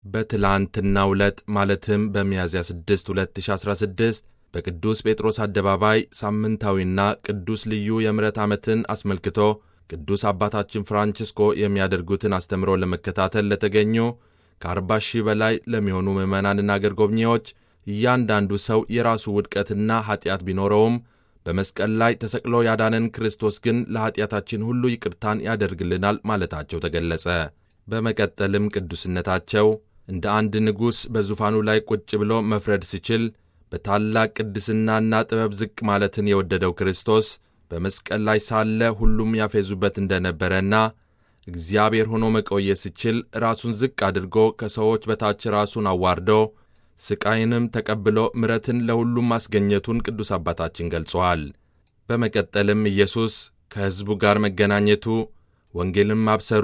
በትላንትናው ዕለት ማለትም በሚያዝያ 6 2016 በቅዱስ ጴጥሮስ አደባባይ ሳምንታዊና ቅዱስ ልዩ የምሕረት ዓመትን አስመልክቶ ቅዱስ አባታችን ፍራንቺስኮ የሚያደርጉትን አስተምሮ ለመከታተል ለተገኙ ከአርባ ሺህ በላይ ለሚሆኑ ምዕመናንና አገር ጎብኚዎች እያንዳንዱ ሰው የራሱ ውድቀትና ኀጢአት ቢኖረውም በመስቀል ላይ ተሰቅሎ ያዳነን ክርስቶስ ግን ለኀጢአታችን ሁሉ ይቅርታን ያደርግልናል ማለታቸው ተገለጸ። በመቀጠልም ቅዱስነታቸው እንደ አንድ ንጉሥ በዙፋኑ ላይ ቁጭ ብሎ መፍረድ ሲችል በታላቅ ቅድስናና ጥበብ ዝቅ ማለትን የወደደው ክርስቶስ በመስቀል ላይ ሳለ ሁሉም ያፌዙበት እንደነበረና እግዚአብሔር ሆኖ መቆየት ሲችል ራሱን ዝቅ አድርጎ ከሰዎች በታች ራሱን አዋርዶ ስቃይንም ተቀብሎ ምሕረትን ለሁሉም ማስገኘቱን ቅዱስ አባታችን ገልጸዋል። በመቀጠልም ኢየሱስ ከሕዝቡ ጋር መገናኘቱ፣ ወንጌልን ማብሰሩ፣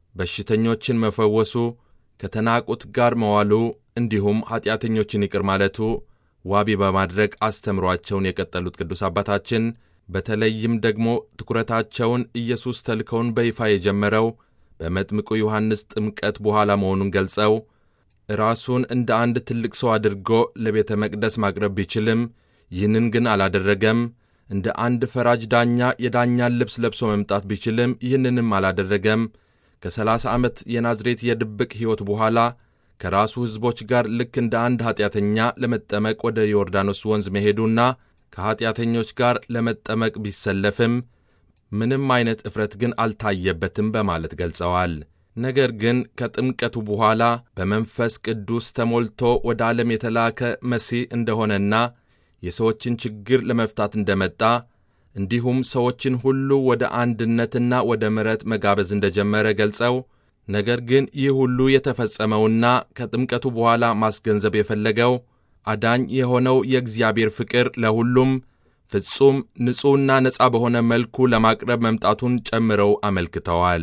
በሽተኞችን መፈወሱ፣ ከተናቁት ጋር መዋሉ እንዲሁም ኀጢአተኞችን ይቅር ማለቱ ዋቢ በማድረግ አስተምሯቸውን የቀጠሉት ቅዱስ አባታችን በተለይም ደግሞ ትኩረታቸውን ኢየሱስ ተልከውን በይፋ የጀመረው በመጥምቁ ዮሐንስ ጥምቀት በኋላ መሆኑን ገልጸው ራሱን እንደ አንድ ትልቅ ሰው አድርጎ ለቤተ መቅደስ ማቅረብ ቢችልም ይህንን ግን አላደረገም። እንደ አንድ ፈራጅ ዳኛ የዳኛን ልብስ ለብሶ መምጣት ቢችልም ይህንንም አላደረገም። ከሰላሳ ዓመት የናዝሬት የድብቅ ሕይወት በኋላ ከራሱ ሕዝቦች ጋር ልክ እንደ አንድ ኀጢአተኛ ለመጠመቅ ወደ ዮርዳኖስ ወንዝ መሄዱና ከኀጢአተኞች ጋር ለመጠመቅ ቢሰለፍም ምንም አይነት እፍረት ግን አልታየበትም በማለት ገልጸዋል። ነገር ግን ከጥምቀቱ በኋላ በመንፈስ ቅዱስ ተሞልቶ ወደ ዓለም የተላከ መሲህ እንደሆነና የሰዎችን ችግር ለመፍታት እንደመጣ እንዲሁም ሰዎችን ሁሉ ወደ አንድነትና ወደ ምሕረት መጋበዝ እንደጀመረ ገልጸው ነገር ግን ይህ ሁሉ የተፈጸመውና ከጥምቀቱ በኋላ ማስገንዘብ የፈለገው አዳኝ የሆነው የእግዚአብሔር ፍቅር ለሁሉም ፍጹም ንጹሕና ነፃ በሆነ መልኩ ለማቅረብ መምጣቱን ጨምረው አመልክተዋል።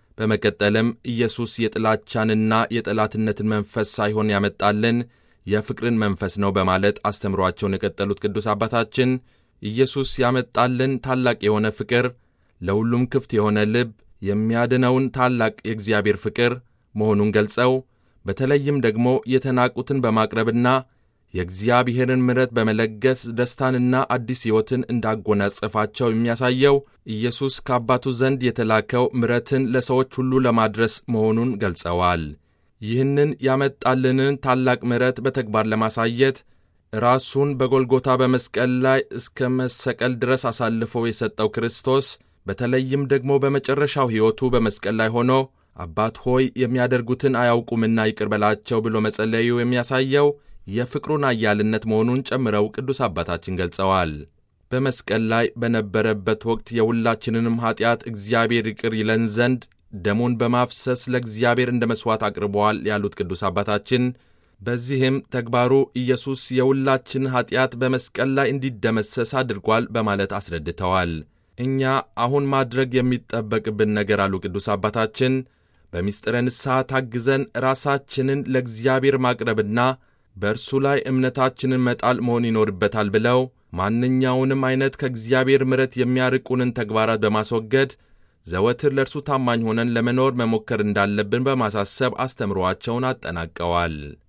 በመቀጠልም ኢየሱስ የጥላቻንና የጠላትነትን መንፈስ ሳይሆን ያመጣልን የፍቅርን መንፈስ ነው በማለት አስተምሯቸውን የቀጠሉት ቅዱስ አባታችን ኢየሱስ ያመጣልን ታላቅ የሆነ ፍቅር፣ ለሁሉም ክፍት የሆነ ልብ፣ የሚያድነውን ታላቅ የእግዚአብሔር ፍቅር መሆኑን ገልጸው በተለይም ደግሞ የተናቁትን በማቅረብና የእግዚአብሔርን ምሕረት በመለገስ ደስታንና አዲስ ሕይወትን እንዳጎናጸፋቸው የሚያሳየው ኢየሱስ ከአባቱ ዘንድ የተላከው ምሕረትን ለሰዎች ሁሉ ለማድረስ መሆኑን ገልጸዋል። ይህንን ያመጣልንን ታላቅ ምሕረት በተግባር ለማሳየት ራሱን በጎልጎታ በመስቀል ላይ እስከ መሰቀል ድረስ አሳልፎ የሰጠው ክርስቶስ በተለይም ደግሞ በመጨረሻው ሕይወቱ በመስቀል ላይ ሆኖ አባት ሆይ የሚያደርጉትን አያውቁምና ይቅር በላቸው ብሎ መጸለዩ የሚያሳየው የፍቅሩን አያልነት መሆኑን ጨምረው ቅዱስ አባታችን ገልጸዋል። በመስቀል ላይ በነበረበት ወቅት የሁላችንንም ኀጢአት እግዚአብሔር ይቅር ይለን ዘንድ ደሙን በማፍሰስ ለእግዚአብሔር እንደ መሥዋዕት አቅርበዋል ያሉት ቅዱስ አባታችን በዚህም ተግባሩ ኢየሱስ የሁላችን ኀጢአት በመስቀል ላይ እንዲደመሰስ አድርጓል በማለት አስረድተዋል። እኛ አሁን ማድረግ የሚጠበቅብን ነገር አሉ ቅዱስ አባታችን በምስጢረ ንስሐ ታግዘን ራሳችንን ለእግዚአብሔር ማቅረብና በእርሱ ላይ እምነታችንን መጣል መሆን ይኖርበታል ብለው ማንኛውንም ዐይነት ከእግዚአብሔር ምሕረት የሚያርቁንን ተግባራት በማስወገድ ዘወትር ለእርሱ ታማኝ ሆነን ለመኖር መሞከር እንዳለብን በማሳሰብ አስተምሮአቸውን አጠናቀዋል።